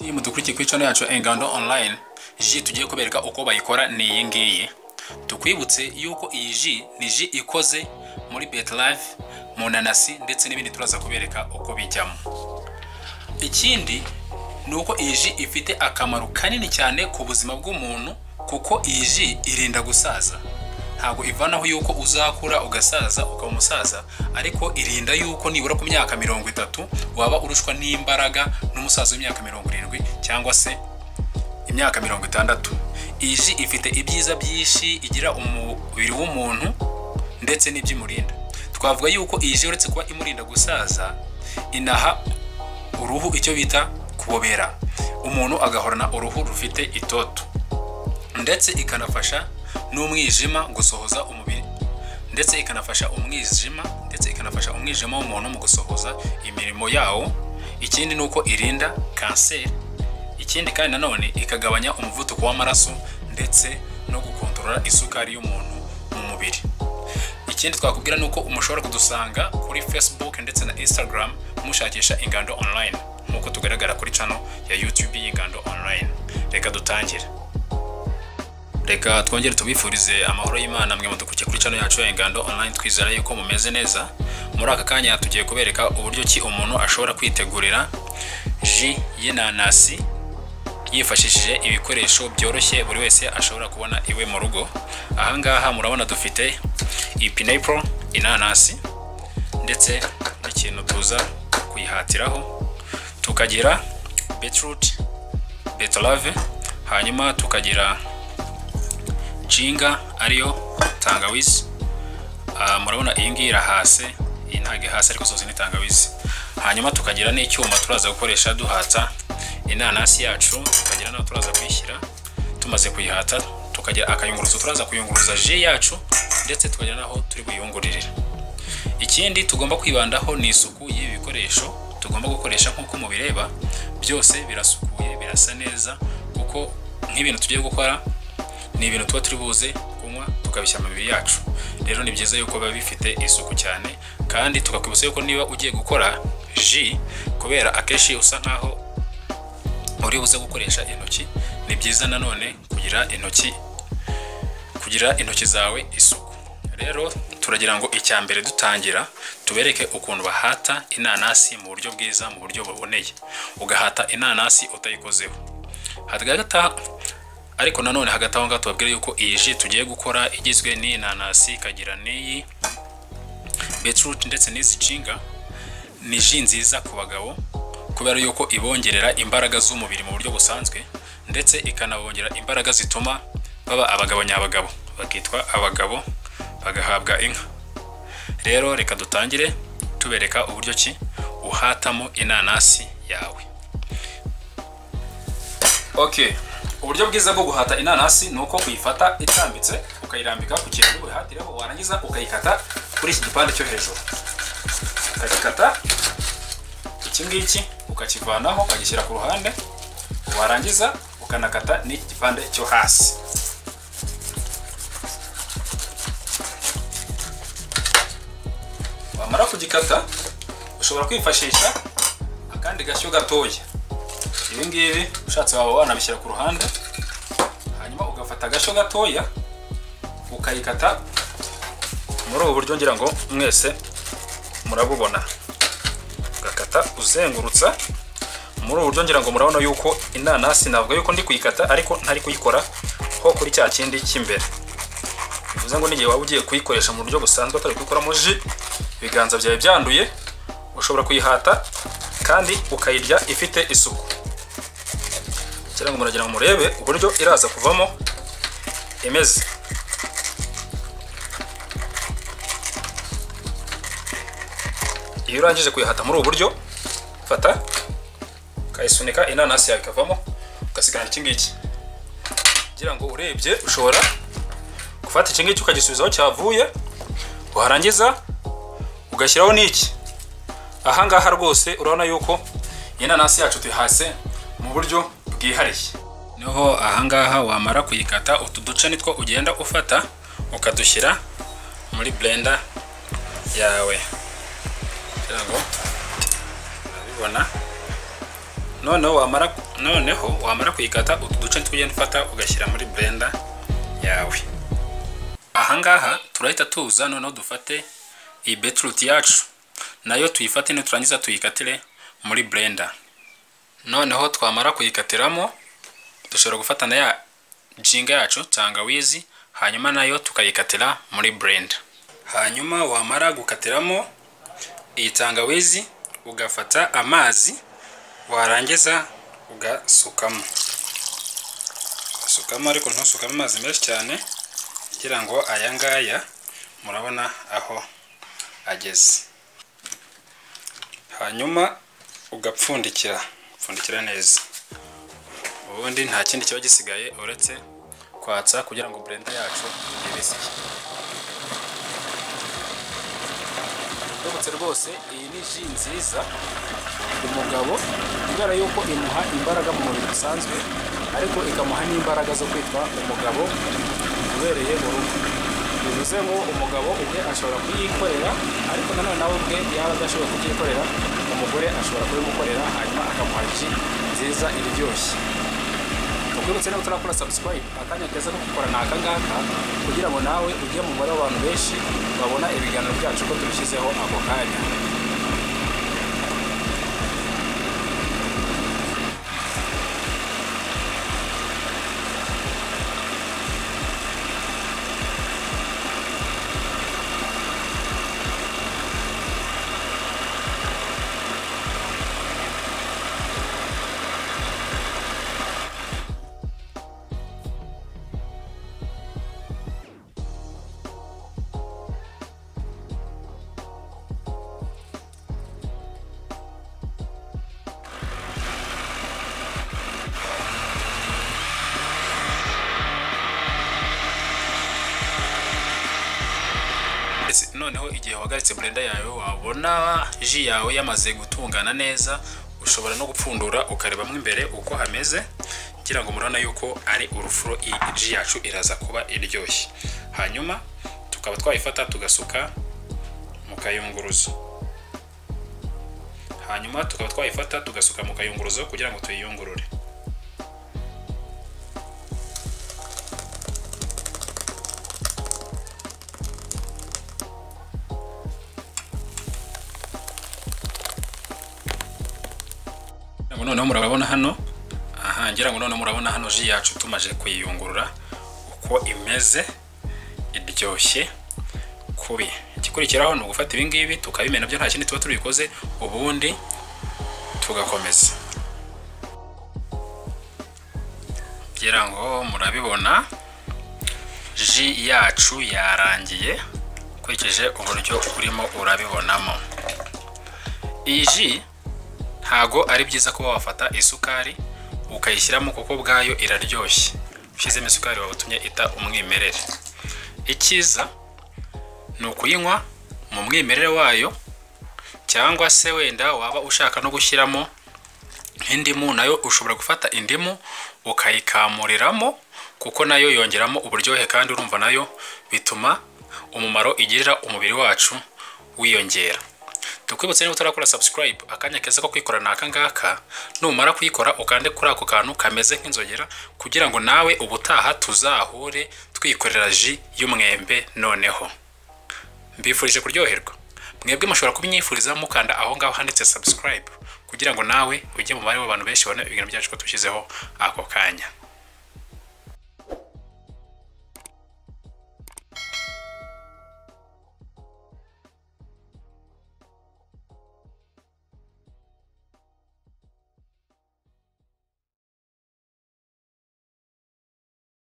iyo mudukurikiye kuri channel yacu Engando online ji tugiye kubereka uko bayikora ni iyi ngiyi tukwibutse yuko iyi ji ni ji ikoze muri beterave mu nanasi ndetse n'ibindi turaza kubereka uko bijyamo ikindi ni uko iyi ji ifite akamaro kanini cyane ku buzima bw'umuntu kuko iyi ji irinda gusaza ntabwo ivanaho yuko uzakura ugasaza ukaba umusaza ariko irinda yuko nibura ku myaka mirongo itatu waba urushwa n'imbaraga n'umusaza w'imyaka mirongo irindwi cyangwa se imyaka mirongo itandatu iyi ji ifite ibyiza byinshi igira umubiri w'umuntu ndetse n'iby'imurinda twavuga yuko iyi ji uretse kuba imurinda gusaza inaha uruhu icyo bita kubobera umuntu agahorana uruhu rufite itoto ndetse ikanafasha n'umwijima gusohoza umubiri ndetse ikanafasha umwijima ndetse ikanafasha umwijima w'umuntu mu gusohoza imirimo yawo ikindi ni uko irinda kanseri ikindi kandi nanone ikagabanya umuvuduko w'amaraso ndetse no gukontorora isukari y'umuntu mu mubiri ikindi twakubwira ni uko mushobora kudusanga kuri facebook ndetse na instagram mushakisha ingando online nk'uko tugaragara kuri cano ya youtube y'ingando online reka dutangire reka twongere tubifurize amahoro y'imana mwe mudukuke kuri cano yacu ya ingando online twizera yuko mumeze neza muri aka kanya tugiye kubereka uburyo ki umuntu ashobora kwitegurira ji y'inanasi yifashishije ibikoresho byoroshye buri wese ashobora kubona iwe mu rugo ahangaha murabona dufite ipinepro inanasi ndetse n'ikintu tuza kuyihatiraho tukagira beetroot beterave hanyuma tukagira jinga ariyo tangawizi murabona iyi ngiyi irahase iyi ntabwo ihase ariko zose ni tangawizi hanyuma tukagira n'icyuma turaza gukoresha duhata inanasi yacu tukagira naho turaza kuyishyira tumaze kuyihata tukagira akayunguruzo turaza kuyunguruza ji yacu ndetse tukagira naho turi buyungururire ikindi tugomba kwibandaho ni isuku y'ibi bikoresho tugomba gukoresha nk'uko mubireba byose birasukuye birasa neza kuko nk'ibintu tugiye gukora ni ibintu tuba turi buze kunywa tukabishyira mu mibiri yacu rero ni byiza yuko biba bifite isuku cyane kandi tukakwibutsa yuko niba ugiye gukora ji kubera akenshi usa nkaho uri buze gukoresha intoki ni byiza nanone kugira intoki kugira intoki zawe isuku rero turagira ngo icya mbere dutangira tubereke ukuntu bahata inanasi mu buryo bwiza mu buryo buboneye ugahata inanasi utayikozeho hagata ariko nanone hagati aho ngaho tubabwira yuko iyi ji tugiye gukora igizwe n'inanasi ikagira n'iyi beturuti ndetse n'izi jinga ni ji nziza ku bagabo kubera yuko ibongerera imbaraga z'umubiri mu buryo busanzwe ndetse ikanabongera imbaraga zituma baba abagabo nyabagabo bakitwa abagabo bagahabwa inka rero reka dutangire tubereka uburyo ki uhatamo inanasi yawe okay uburyo bwiza bwo guhata inanasi ni uko kuyifata itambitse ukayirambika ku kintu wihatireho warangiza ukayikata kuri iki gipande cyo hejuru ukagikata iki ngiki ukakivanaho ukagishyira ku ruhande warangiza ukanakata n'iki gipande cyo hasi wamara kugikata ushobora kwifashisha akandi gashyo gatoya ibi ngibi ushatse waba wanabishyira ku ruhande hanyuma ugafata agashyo gatoya ukayikata muri ubu buryo ngira ngo mwese murabubona ugakata uzengurutsa muri ubu buryo ngira ngo murabona yuko inanasi navuga yuko ndi kuyikata ariko ntari kuyikora ho kuri cya kindi cy'imbere bivuze ngo n'igihe waba ugiye kuyikoresha mu buryo busanzwe atari kuyikoramo ji ibiganza byawe byanduye ushobora kuyihata kandi ukayirya ifite isuku cyangwa ngo muragira ngo murebe uburyo iraza kuvamo imeze iyo urangije kuyihata muri ubu buryo fata ukayisunika inanasi yawe ikavamo ugasigana iki ngiki kugira ngo urebye ushobora gufata iki ngiki ukagisubizaho cyavuye warangiza ugashyiraho n'iki ahangaha rwose urabona yuko inanasi yacu tuyihase mu buryo bwihariye niho ahangaha wamara kuyikata utu duce nitwo ugenda ufata ukadushyira muri blender yawe kugira ngo urabibona noneho wamara noneho wamara kuyikata utu duce tujya ufata ugashyira muri blender yawe ahangaha turahita tuza noneho dufate iyi beetroot yacu nayo tuyifate niturangiza tuyikatire muri blender noneho twamara kuyikatiramo dushobora gufata na ya jinga yacu tangawizi hanyuma nayo tukayikatira muri blender hanyuma wamara gukatiramo iyi tangawizi ugafata amazi warangiza ugasukamo ugasukamo ariko ntusukamo amazi menshi cyane kugira ngo aya ngaya murabona aho ageze hanyuma ugapfundikira upfundikira neza ubundi nta kindi kiba gisigaye uretse kwatsa kugira ngo blender yacu ibiziye tubutse rwose iyi ni ji nziza umugabo kubera yuko imuha imbaraga mu mubiri bisanzwe ariko ikamuha n'imbaraga zo kwitwa umugabo ubereye mu rugo bivuze ngo umugabo ubwe ashobora kuyikorera ariko nanone nawe ubwe yaba adashobora kubyikorera umugore ashobora kubimukorera hanyuma akamuha ji nziza iryoshye tukwibutse niba turakora subscribe akanya keza ko gukora ni akangaka kugira ngo nawe ujye mu mubare w'abantu benshi babona ibiganiro byacu ko tubishyizeho ako kanya noneho igihe wahagaritse blender yawe wabona ji yawe yamaze gutungana neza ushobora no gupfundura ukarebamo imbere uko hameze kugira ngo murabona yuko ari urufuro ji yacu iraza kuba iryoshye hanyuma tukaba twayifata tugasuka mu kayunguruzo hanyuma tukaba twayifata tugasuka mu kayunguruzo kugira ngo tuyiyungurure noneho murabona hano aha ngira ngo noneho murabona hano ji yacu tumaze kuyiyungurura uko imeze iryoshye kubi igikurikiraho ni ugufata ibi ngibi tukabimena byo nta kindi tuba tubikoze ubundi tugakomeza ngira ngo murabibona ji yacu yarangiye ukurikije uburyo urimo urabibonamo iyi ji ntago ari byiza kuba wafata isukari ukayishyiramo kuko bwayo iraryoshye ushyizemo isukari waba utumye ita umwimerere icyiza ni ukuyinywa mu mwimerere wayo cyangwa se wenda waba ushaka no gushyiramo nk'indimu nayo ushobora gufata indimu ukayikamuriramo kuko nayo yongeramo uburyohe kandi urumva nayo bituma umumaro igirira umubiri wacu wiyongera tukwibutse niba utarakora subscribe akanya keza ko kwikora ni akangaka numara kuyikora ukande kuri ako kantu kameze nk'inzogera kugira ngo nawe ubutaha tuzahure twikorera ji y'umwembe noneho mbifurije kuryoherwa mwebwe mushobora kumyifuriza mukanda aho ngaho handitse subscribe kugira ngo nawe ujye mu mubare w'abantu benshi babona ibintu byacu ko tushyizeho ako kanya